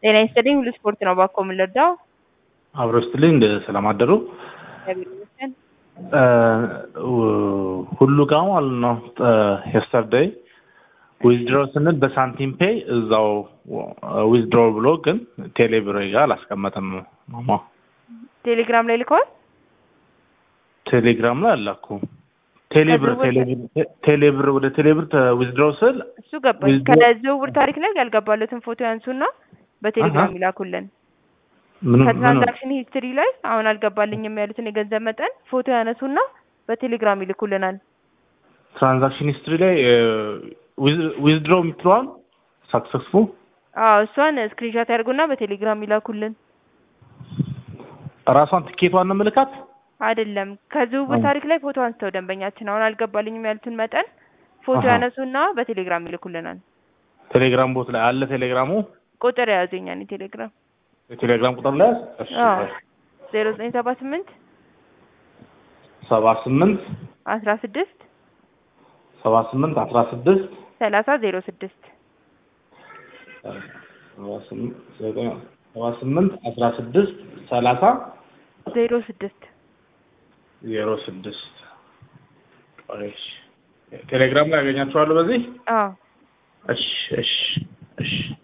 ጤና ይስጥልኝ ሁሉ ስፖርት ነው ባኮ የምንረዳው አብሮ ስትልኝ እንደ ሰላም አደሩ እግዚአብሔር ይመስገን ሁሉ ጋር ማለት ነው የስተርደይ ዊዝድሮ ስንል በሳንቲም ፔይ እዛው ዊዝድሮ ብሎ ግን ቴሌብር ጋር አላስቀመጥም ማማ ቴሌግራም ላይ ልከዋል ቴሌግራም ላይ አላኩ ቴሌብር ቴሌብር ወደ ቴሌብር ዊዝድሮ ስል እሱ ገባኝ ከዝውውር ታሪክ ላይ ያልገባለትን ፎቶ ያንሱና በቴሌግራም ይላኩልን ከትራንዛክሽን ሂስትሪ ላይ አሁን አልገባልኝም ያሉትን የገንዘብ መጠን ፎቶ ያነሱና በቴሌግራም ይልኩልናል ትራንዛክሽን ሂስትሪ ላይ ዊዝድሮ የምትለዋል ሳክሰስፉል አዎ እሷን ስክሪንሻት ያድርጉና በቴሌግራም ይላኩልን ራሷን ትኬቷን ነው ምልካት አይደለም ከዝውውር ታሪክ ላይ ፎቶ አንስተው ደንበኛችን አሁን አልገባልኝም ያሉትን መጠን ፎቶ ያነሱና በቴሌግራም ይልኩልናል ቴሌግራም ቦት ላይ አለ ቴሌግራሙ ቁጥር የያዙኛ ቴሌግራም የቴሌግራም ቁጥር ላይ ዜሮ ዘጠኝ ሰባ ስምንት ሰባ ስምንት አስራ ስድስት ሰባ ስምንት አስራ ስድስት ሰላሳ ዜሮ ስድስት ሰባ ስምንት አስራ ስድስት ሰላሳ ዜሮ ስድስት ዜሮ ስድስት ቴሌግራም ላይ ያገኛችኋለሁ በዚህ አዎ እሺ እሺ እሺ